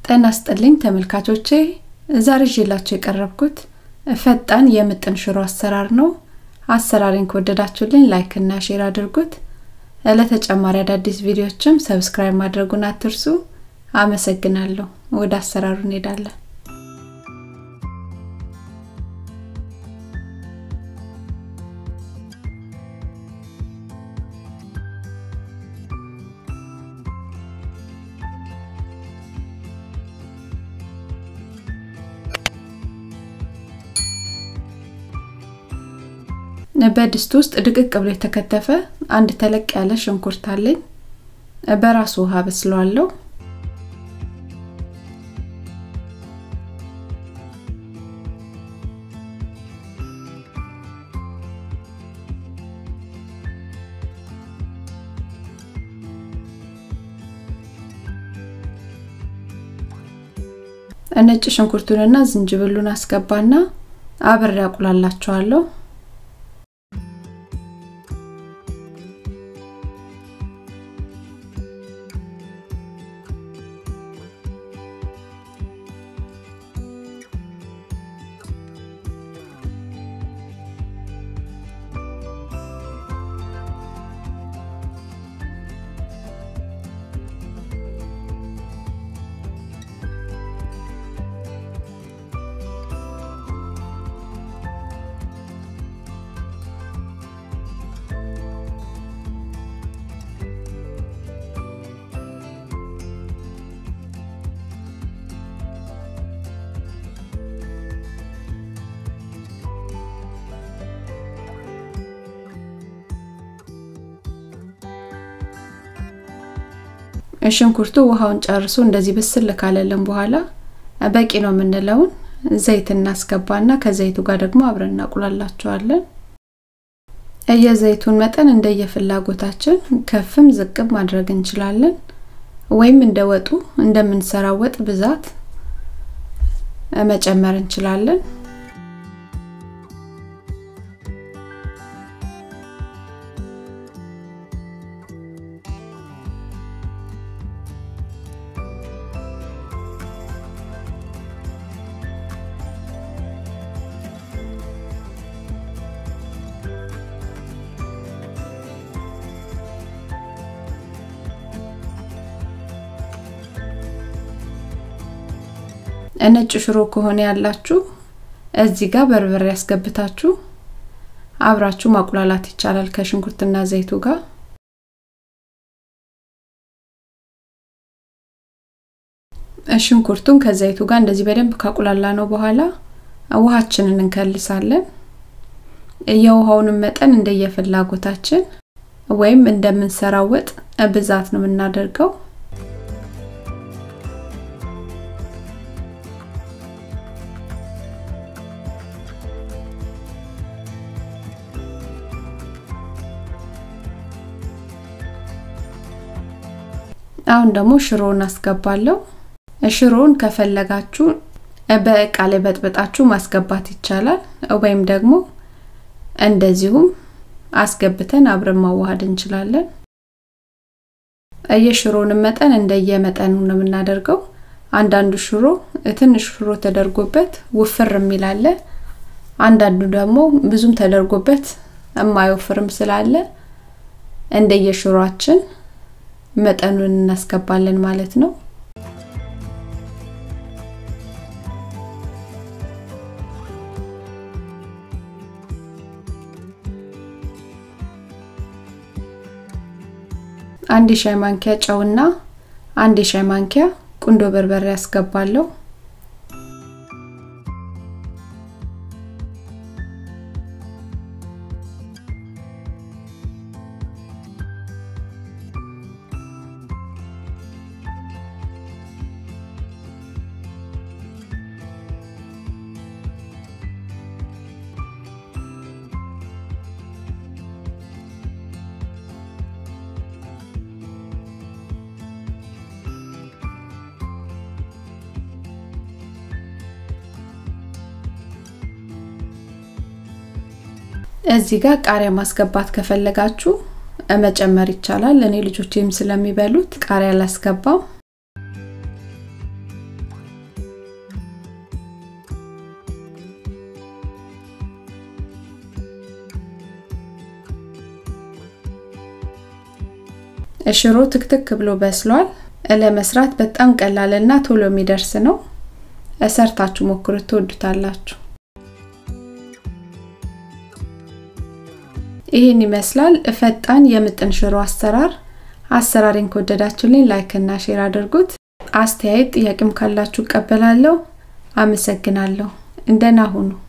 ጤና ይስጥልኝ ተመልካቾቼ ዛሬ ይዤላችሁ የቀረብኩት ፈጣን የምጥን ሽሮ አሰራር ነው። አሰራሬን ከወደዳችሁልኝ ላይክ እና ሼር አድርጉት። ለተጨማሪ አዳዲስ ቪዲዮዎችም ሰብስክራይብ ማድረጉን አትርሱ። አመሰግናለሁ። ወደ አሰራሩ እንሄዳለን። በድስት ውስጥ ድቅቅ ብሎ የተከተፈ አንድ ተለቅ ያለ ሽንኩርት አለኝ። በራሱ ውሃ በስለዋለሁ። ነጭ ሽንኩርቱንና ዝንጅብሉን አስገባና አብሬ አቁላላቸዋለሁ። ሽንኩርቱ ውሃውን ጨርሶ እንደዚህ ብስል ካለልን በኋላ በቂ ነው የምንለውን ዘይት እናስገባና ከዘይቱ ጋር ደግሞ አብረን እናቁላላቸዋለን። የዘይቱን መጠን እንደየፍላጎታችን ከፍም ዝቅም ማድረግ እንችላለን፣ ወይም እንደ ወጡ እንደምንሰራው ወጥ ብዛት መጨመር እንችላለን። ነጭ ሽሮ ከሆነ ያላችሁ እዚህ ጋር በርበሬ ያስገብታችሁ አብራችሁ ማቁላላት ይቻላል ከሽንኩርትና ዘይቱ ጋር። ሽንኩርቱን ከዘይቱ ጋር እንደዚህ በደንብ ካቁላላ ነው በኋላ ውሃችንን እንከልሳለን። የውሃውንም መጠን እንደየፍላጎታችን ወይም እንደምንሰራው ወጥ ብዛት ነው የምናደርገው። አሁን ደግሞ ሽሮውን አስገባለሁ። ሽሮውን ከፈለጋችሁ በእቃ ላይ በጥበጣችሁ ማስገባት ይቻላል፣ ወይም ደግሞ እንደዚሁም አስገብተን አብረን ማዋሃድ እንችላለን። የሽሮውን መጠን እንደየመጠኑ ነው የምናደርገው። አንዳንዱ ሽሮ ትንሽ ሽሮ ተደርጎበት ውፍር የሚል አለ። አንዳንዱ ደግሞ ብዙም ተደርጎበት የማይወፍርም ስላለ እንደየሽሮአችን መጠኑን እናስገባለን ማለት ነው። አንድ የሻይ ማንኪያ ጨውና አንድ የሻይ ማንኪያ ቁንዶ በርበሬ ያስገባለሁ። እዚህ ጋር ቃሪያ ማስገባት ከፈለጋችሁ መጨመር ይቻላል። እኔ ልጆቼም ስለሚበሉት ቃሪያ አላስገባም። ሽሮ ትክትክ ብሎ በስሏል። ለመስራት በጣም ቀላልና ቶሎ የሚደርስ ነው። ሰርታችሁ ሞክሩት፣ ትወዱታላችሁ። ይህን ይመስላል ፈጣን የምጥን ሽሮ አሰራር። አሰራሬን ከወደዳችሁልኝ ላይክ እና ሼር አድርጉት። አስተያየት ጥያቄም ካላችሁ እቀበላለሁ። አመሰግናለሁ። እንደና ሁኑ።